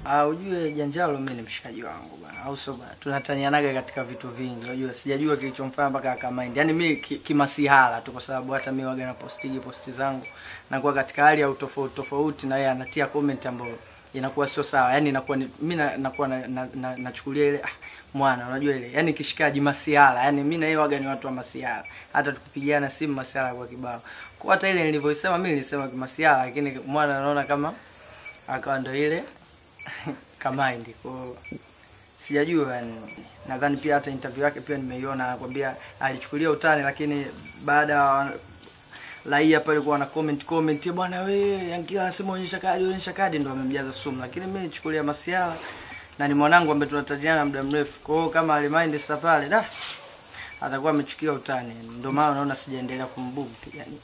Ah, ujue Janjalo mimi ni mshikaji wangu bwana, au sio bwana? Tunatanianaga katika vitu vingi. Unajua sijajua kilichomfanya mpaka akamind. Yaani mimi ki- kimasihala tu kwa sababu hata mimi waga na postigi posti zangu nakuwa katika hali ya utofauti tofauti na yeye anatia comment ambayo inakuwa sio sawa. Yaani inakuwa ni, mimi na- nakuwa na, na, na, nachukulia ile ah, mwana unajua ile yaani kishikaji masihala. Yaani mimi na yeye waga ni watu wa masihala. Hata tukipigiana simu masihala kwa kibao. Kwa hata ile nilivyoisema mimi nilisema kimasihala lakini mwana anaona kama akawa ndo ile kamaindi kwa sijajua yani nadhani pia hata interview yake pia nimeiona anakwambia alichukulia utani lakini baada ya raia pale kuwa na comment comment "Eh, bwana we Yankila anasema onyesha kadi onyesha kadi ndo amemjaza sumu lakini mimi nichukulia masiala na ni mwanangu ambaye tunatatiana muda mrefu kwa hiyo kama alimind sasa pale da atakuwa amechukia utani ndio maana unaona sijaendelea kumbugu yani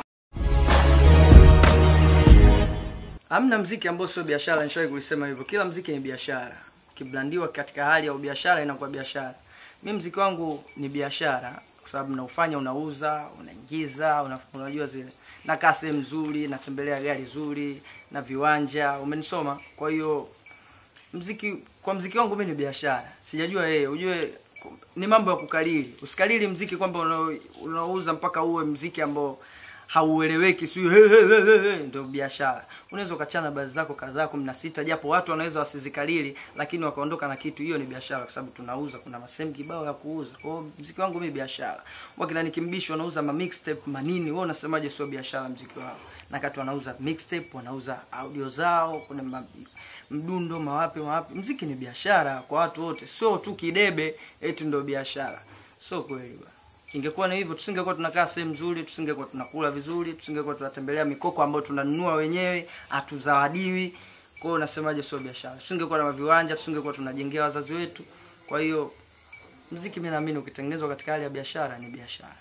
Hamna mziki ambao sio biashara, nishawahi kuisema hivyo. Kila mziki ni biashara. Kiblandiwa katika hali ya ubiashara inakuwa biashara. Mimi mziki wangu ni biashara kwa sababu naufanya, unauza, unaingiza, una, unajua zile. Nakaa sehemu nzuri, natembelea gari zuri na viwanja, umenisoma. Kwa hiyo mziki kwa mziki wangu mimi ni biashara. Sijajua yeye, ujue ni mambo ya kukalili. Usikalili mziki kwamba una- unauza mpaka uwe mziki ambao haueleweki sio he, he, he, he, he, ndio biashara. Unaweza ukachana baadhi zako kadhaa kumi na sita japo watu wanaweza wasizikalili lakini wakaondoka na kitu, hiyo ni biashara kwa sababu tunauza, kuna masehemu kibao ya kuuza. Kwa hiyo mziki wangu mimi biashara. Wakina nikimbishi wanauza ma mixtape manini, wewe unasemaje sio biashara mziki wao? Na kati wanauza mixtape, wanauza audio zao, kuna ma, mdundo mawapi mawapi. Mziki ni biashara kwa watu wote, sio tu kidebe eti ndio biashara. Sio kweli bwana. Ingekuwa ni hivyo tusingekuwa tunakaa sehemu nzuri, tusingekuwa tunakula vizuri, tusingekuwa tunatembelea mikoko ambayo tunanunua wenyewe, hatuzawadiwi. Kwa hiyo unasemaje sio biashara? Tusingekuwa na viwanja, tusingekuwa tunajengea wazazi wetu. Kwa hiyo mziki mimi naamini ukitengenezwa katika hali ya biashara ni biashara.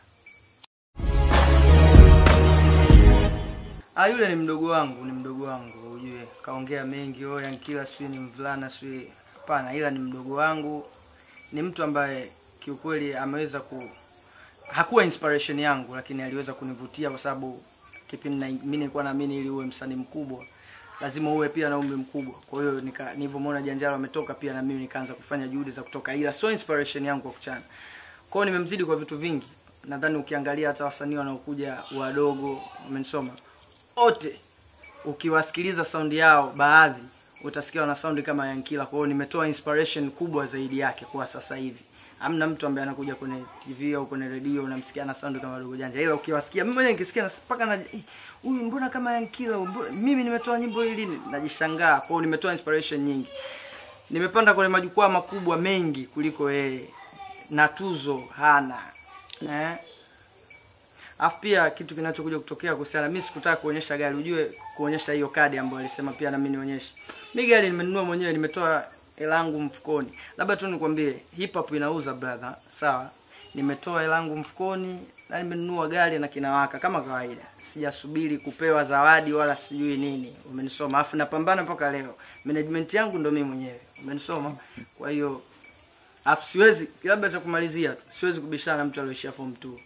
Ah, yule ni mdogo wangu, ni mdogo wangu, ujue kaongea mengi, oh Yankila sijui ni mvulana sijui. Hapana, ila ni mdogo wangu, ni mtu ambaye kiukweli ameweza ku hakuwa inspiration yangu, lakini aliweza kunivutia kwa sababu kipindi na mimi nilikuwa naamini ili uwe msanii mkubwa lazima uwe pia na umri mkubwa. Kwa hiyo nika nilivyomwona Janjaro ametoka pia na mimi nikaanza kufanya juhudi za kutoka, ila sio inspiration yangu kwa kuchana. Kwa hiyo nimemzidi kwa vitu vingi. Nadhani ukiangalia hata wasanii wanaokuja wadogo, umenisoma wote, ukiwasikiliza saundi yao baadhi utasikia wana saundi kama Yankila. Kwa hiyo nimetoa inspiration kubwa zaidi yake kwa sasa hivi. Hamna mtu ambaye anakuja kwenye TV au kwenye redio unamsikia na saundi kama Dogo Janja, ila ukiwasikia, mimi mwenyewe nikisikia na- mpaka na "Eh, huyu mbona kama Yankila, mbona- mimi nimetoa nyimbo hii lini? Najishangaa. Kwa hiyo nimetoa inspiration nyingi, nimepanda kwenye majukwaa makubwa mengi kuliko yeye, na tuzo hana eh? Alafu pia kitu kinachokuja kutokea kuhusiana, mimi sikutaka kuonyesha gari, ujue kuonyesha hiyo kadi ambayo alisema pia na mimi nionyeshe. Mimi gari nimenunua mwenyewe, nimetoa hela yangu mfukoni. Labda tu nikwambie, hip hop inauza brother, sawa? Nimetoa hela yangu mfukoni na nimenunua gari na kinawaka kama kawaida. Sijasubiri kupewa zawadi wala sijui nini. Umenisoma? Alafu napambana mpaka leo. Management yangu ndo mimi mwenyewe. Umenisoma? Kwa hiyo Alafu siwezi labda cha kumalizia tu, siwezi kubishana na mtu aliyoishia form 2.